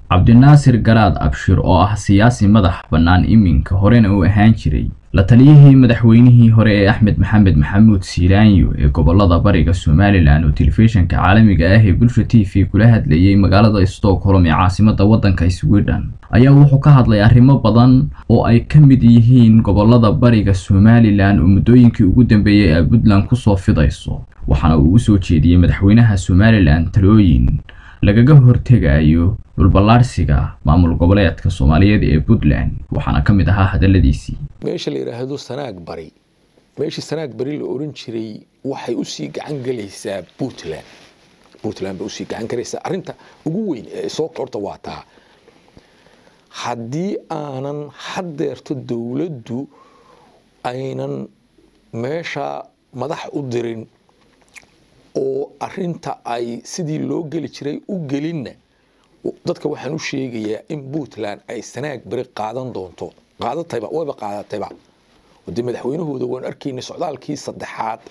cabdinaasir garaad abshir oo ah siyaasi madax bannaan iminka horena uu ahaan jiray la taliyihii madaxweynihii hore ee axmed maxamed maxamuud siilaanyo ee gobolada bariga somalilan oo telefishinka caalamiga ah ee bulsha t v kula hadlayay magaalada stockholm ee caasimada waddanka sweden ayaa wuxuu ka hadlay arrimo badan oo ay ka mid yihiin gobolada bariga somalilan oo muddooyinkii ugu dambeeyey ay puntland kusoo fidayso waxaana uu u soo jeediyey madaxweynaha somalilan talooyin lagaga hortegayo dhulballaarsiga maamul goboleedka soomaaliyeed ee puntland waxaana ka mid ahaa hadaladiisii meesha la yidhaahdo sanaag bari meeshii sanaag bari la oran jiray waxay usii gacan gelaysaa puntland puntland bay usii gacan gelaysaa arrinta ugu weyn ee soo horta waa taa haddii aanan haddeerto dowladdu aynan meesha madax u dirin oo arinta ay sidii loo geli jiray u gelinna dadka waxaan u sheegayaa in puntland ay sanaag beri qaadan doonto qaadatayba wayba qaadatayba dee madaxweynahooda waan arkaynay socdaalkii saddexaad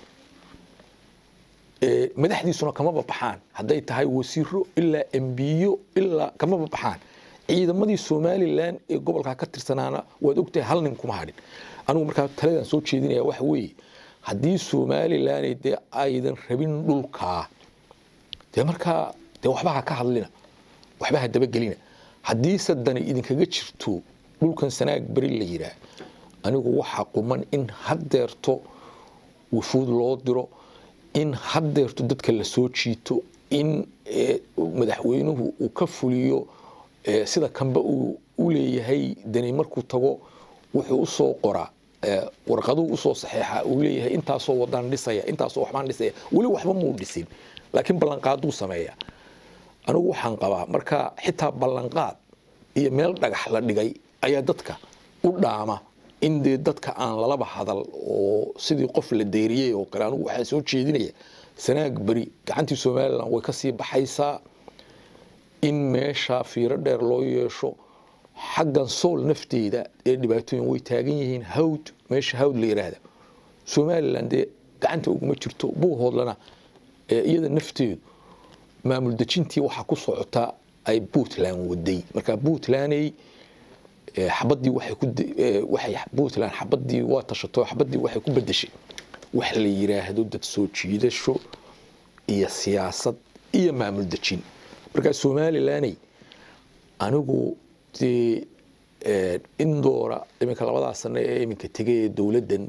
madaxdiisuna kamaba baxaan hadday tahay wasiiro ilaa embiyo ilaa kamaba baxaan ciidamadii somalilan ee gobolkaa ka tirsanaana waad ogtahay hal nin kuma hadhin anigu markaa taladan soo jeedinaya waxa weeye haddii somalilan dee aydan rabin dhulkaa dee markaa dee waxba ha ka hadlina waxba ha dabagelina haddiise dani idinkaga jirto dhulkan sanaag beri la yidhaah anigu waxaa quman in haddeerto wufuud loo diro in haddeerto dadka la soo jiito in madaxweynuhu uu ka fuliyo sida kanba uu u leeyahay dani markuu tago wuxuu usoo qoraa warqaduu usoo saxeexa uu leeyahay intaasoo wadaan dhisaya intaasoo waxbaan dhisaya weli waxba muu dhisin laakiin ballanqaaduu sameeya anigu waxaan qabaa marka xitaa ballanqaad iyo meel dhagax la dhigay ayaa dadka u dhaama in dee dadka aan lalaba hadal oo sidii qof la deyriyey oo kale anigu waxaan soo jeedinaya sanaag beri gacantii somalilan way kasii baxaysaa in meesha fiiro dheer loo yeesho xaggan sool nafteeda ee dhibaatooyin way taagan yihiin hawd meesha hawd la yiraahda somalilan dee gacanta uguma jirto buuhoodlana iyada nafteedu maamul dejintii waxaa ku socotaa ay puntland waday marka puntlandey xabadii waxay puntland xabadii waa tashato xabadii waxay ku bedeshay wax la yiraahdo dad soo jiidasho iyo siyaasad iyo maamul dejin marka somalilaney anigu dee indoora iminka labadaa sano ee iminka tegay ee dowladdan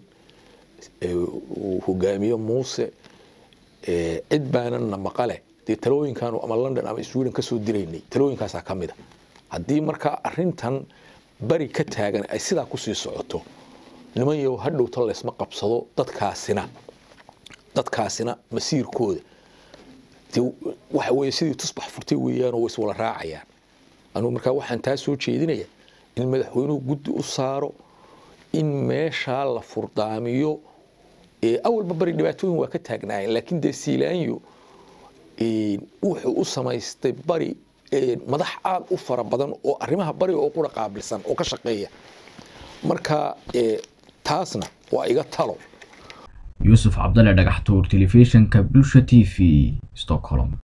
uu hogaamiyo muuse cid baanana maqale dee talooyinkaanu ama london ama sweden kasoo diraynay talooyinkaasaa ka mid a haddii markaa arintan bari ka taagan ay sidaa kusii socoto niman yow hadhowta laysma qabsado dadkaasina dadkaasina masiirkooda waxa weye sidii tusbax furtay weeyaanoo way iswala raacayaan anugu markaa waxaan taa soo jeedinaya in madaxweynuhu guddi u saaro in meeshaa la furdaamiyo awalba bari dhibaatooyin waa ka taagnaayeen laakiin dee siilaanyo wuxuu u samaystay bari madax aad u fara badan oo arrimaha bari oo qura qaabilsan oo ka shaqeeya marka taasna waa iga talo yuusuf cabdalle dhagaxtuur telefishinka bulsha t v stockholm